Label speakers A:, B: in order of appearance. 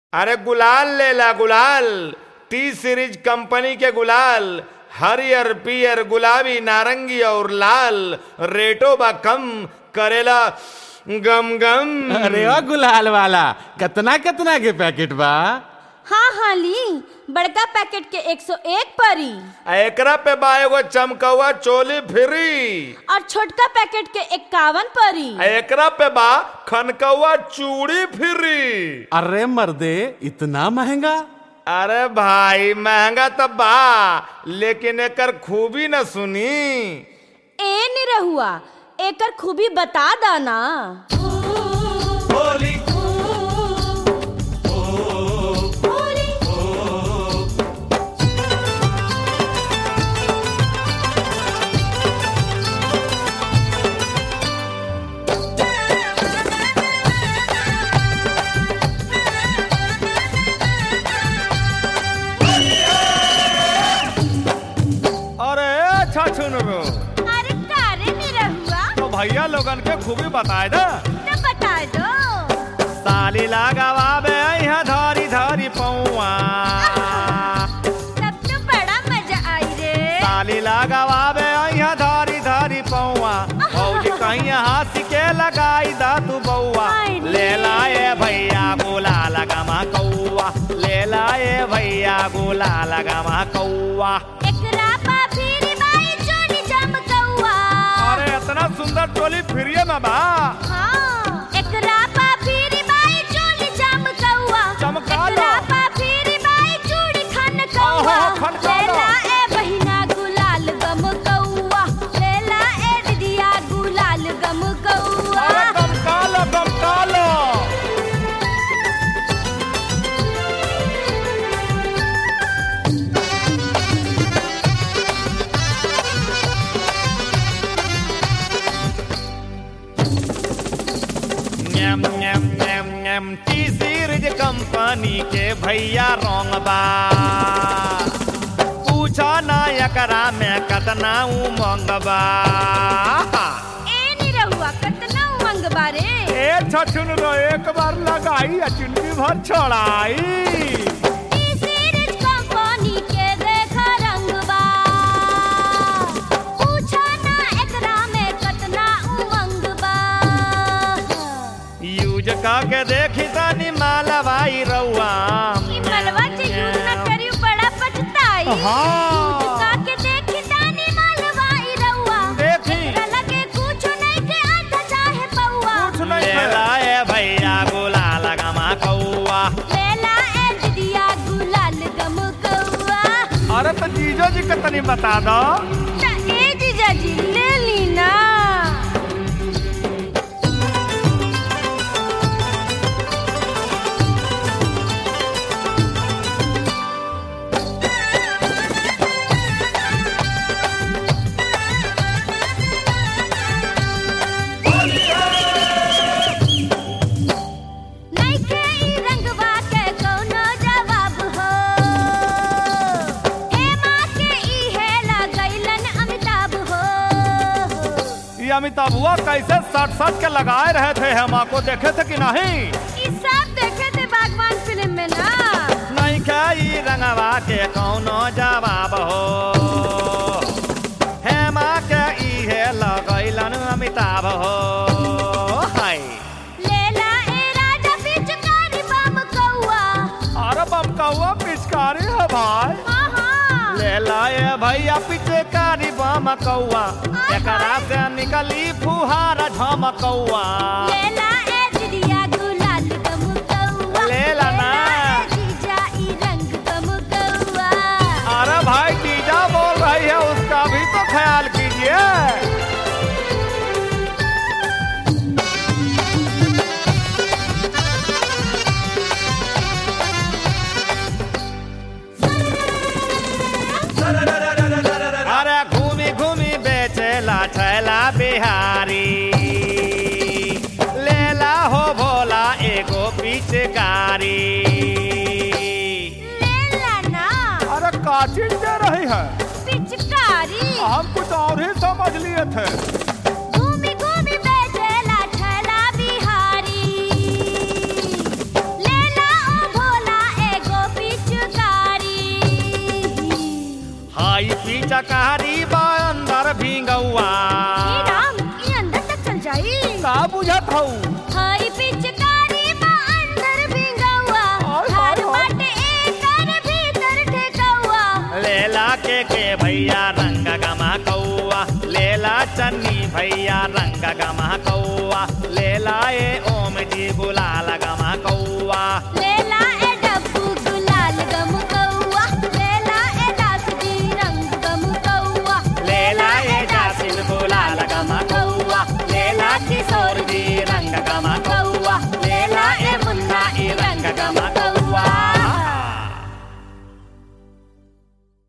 A: अरे गुलाल लेला गुलाल टी सीरीज कंपनी के गुलाल हरियर पियर गुलाबी नारंगी और लाल रेटो बा कम करेला गम गम
B: अरे ओ गुलाल वाला कितना कितना के पैकेट बा
C: हाँ हाँ ली बड़का पैकेट के 101 परी
A: आ एकरा पे बा एगो चमकौआ चोली फ्री
C: और छोटका पैकेट के इक्यावन परी
A: आ एकरा पे बा खनकौआ चूड़ी फ्री
B: अरे मर्दे इतना महंगा
A: अरे भाई महंगा तो बा लेकिन एकर खूबी न सुनी
C: ए निरहुआ एकर खूबी बता दाना
A: अरे अच्छा सुन
C: अरे कारे निरहुआ
A: तो भैया लोगन के खूबी बताए ना
C: तो बता दो
A: साली लगावा बे यहाँ धारी धारी पौआ
C: तब तो बड़ा मजा आई रे
A: साली लगावा बे यहाँ धारी धारी पौआ भौजी कहीं हाथ के लगाई दा तू बउआ
C: हाय रे।
A: ले लाए भैया गोला लगामा कौआ ले लाए भैया गोला लगामा कौआ
C: एकरा पा फिर बाई चोरी चमकौआ
A: अरे इतना सुंदर टोली फ्रीए में बा
C: हाँ एकरा पा फिर बाई चोरी चमकौआ
A: चमका लो।
C: एकरा पा फिर बाई चूड़ी खनकौआ
A: ओहो, खनका लो।
C: लेला ए बहिना गुलाल गम कौआ लेला ए दिदिया गुलाल गम कौआ
A: अरे गमका लो गमका लो name name name name T series company के भैया रंग बा पूछा ना एकरा में कतना उमंग बा
C: ए निरहुआ कतना उमंग बारे
A: ए छछुन रो एक बार लगाई आ जिंदगी भर छोड़ाई
C: ई सीरीज कंपनी के देखा रंगबा पूछा ना एकरा में कतना उमंग बा
A: यूज के देखी तनी मालवाई रउआ
C: ई मलवा जे यूज न करियो बड़ा पछताई
A: हाँ।
C: यूज का के देखी तानी मलवा ई रउआ
A: देखी।
C: एकरा लगे कुछ नहीं के आधा चाहे पौआ
A: कुछ नहीं ले लाए भैया गोला लगामा कौआ
C: लेला ए दिदिया गुलाल गम कौआ
A: अरे तो जीजो जी के तनी बता दो
C: त ए जीजा जी ले ली ना नइखे ई रंगवा के कौनो जवाब हो हेमा के ई है लगैलन अमिताभ हो
A: ये अमिताभुआ कैसे सट सट के लगाए रहे थे हम आपको देखे थे कि नहीं
C: ई सब देखे थे बागवान फिल्म में ना
A: नहीं खाई रंगवा के कौनो जवाब हो हेमा के इहे लगैलन अमिताभ हो हाय
C: लेला ए राजा पिचकारी बम कौआ
A: अरे बमकौआ पिचकारी है भाई
C: हाँ हाँ
A: ले लाए भैया पिचकारी बमकौआ एकरा से निकली फुहारा झमकौआ
C: लेला ए दिदिया गुलाल गम कौआ
A: लेला ना।
C: ए जीजा ई रंग गम कौआ
A: अरे भाई टीजा बोल रही है उसका भी तो ख्याल कीजिए अरे घूमी घूमी बेचेला छैला बिहारी लेला हो भोला एगो पिचकारी
C: लेला ना
A: अरे काचिन दे रही है
C: पिचकारी
A: हम कुछ और ही समझ लिए थे
C: घूमी घूमी बेचेला छैला बिहारी लेला ओ भोला
A: पिचकारी बा अंदर भींगौआ
C: हे राम ये अंदर तक चल जाई
B: का बुझत हऊ
C: हई पिचकारी बा अंदर भिंगौआ हर बाटे एकर भीतर ठेकौआ
A: लेला के के भैया रंग गमा कौआ लेला चन्नी भैया रंग गमा कौआ लेला ए ओम जी गुलाल गमा कौआ
C: लेला